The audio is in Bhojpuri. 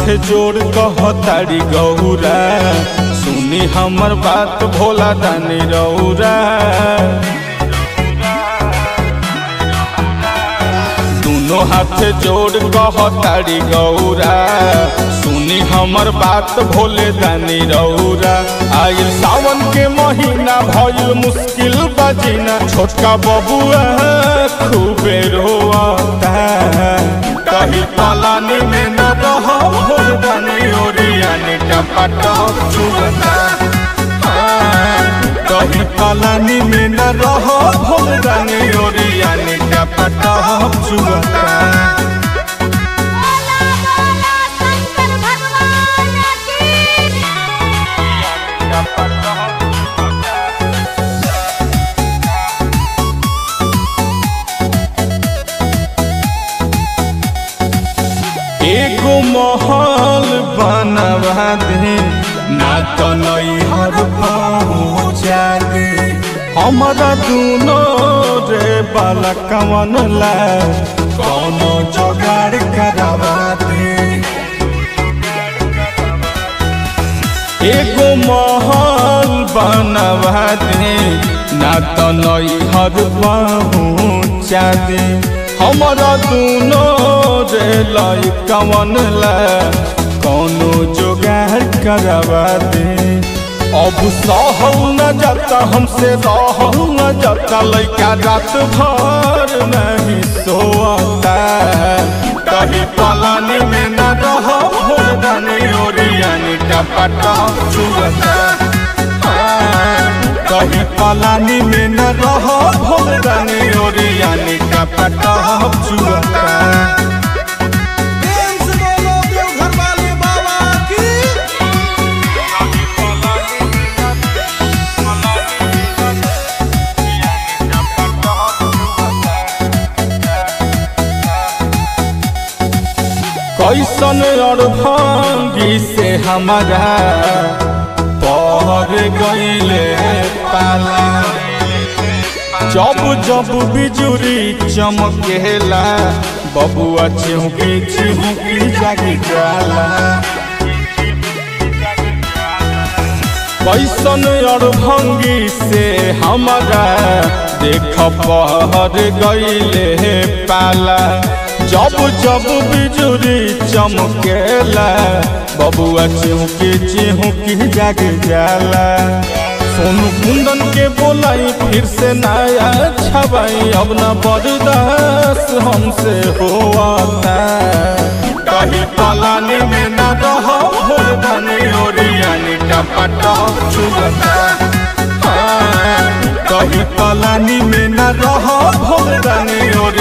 हाथ जोड़ कहतारी गौरा सुनी हमर बात भोला दानी रौरा दोनों हाथ जोड़ कहतारी गौरा सुनी हमर बात भोले दानी रौरा आयल सावन के महीना भइल मुश्किल बजीना छोटका बबुआ खूबे रोता कही पलानी में न रह भोल दानी ओरियानी टपटप चुगता कही पलानी में न रह भोल दानी ओरियानी टपटप चुगता बोला बोला शंकर भगवान की एगो महल बनवा दे ना तो नैहर पहुँचा दे हमारा दूनो रे बाला कवन ला कौनो जोगाड़ करवा दे एगो महल बनवा दे ना तो नैहर पहुँचा दे हमारा दूनो रे लाई कवन ला कौनो जोगाड़ करवा दे अब सहल न जाता हमसे रहल न जाता लैका रात भर नहीं सोता कभी पलानी में न रह भोर दानी ओरियानी टपटा चुगता कभी पलानी में न रह भोर दानी ओरियानी टपटा चुगता प्रेम से बोलो देवघर वाले बाबा की कैसन अड़भंगी से हमारा पर गईले पाला जब जब बिजुरी चमकेला बबुआ चिहुकी चिहुकी जागी जाला कैसन अड़भंगी से हमारा देख पहर गईले पाला जब जब बिजुरी चमकेला बबुआ चिहुकी चिहुकी जाग जाला सोनू कुंदन के बोलाई फिर से नया छबाई अब न बर्दाश्त हमसे होता कहीं पलानी में न रह भोर दानी ओरियानी टपटा चुगता कहीं पलानी में न रह भोर दानी ओरियानी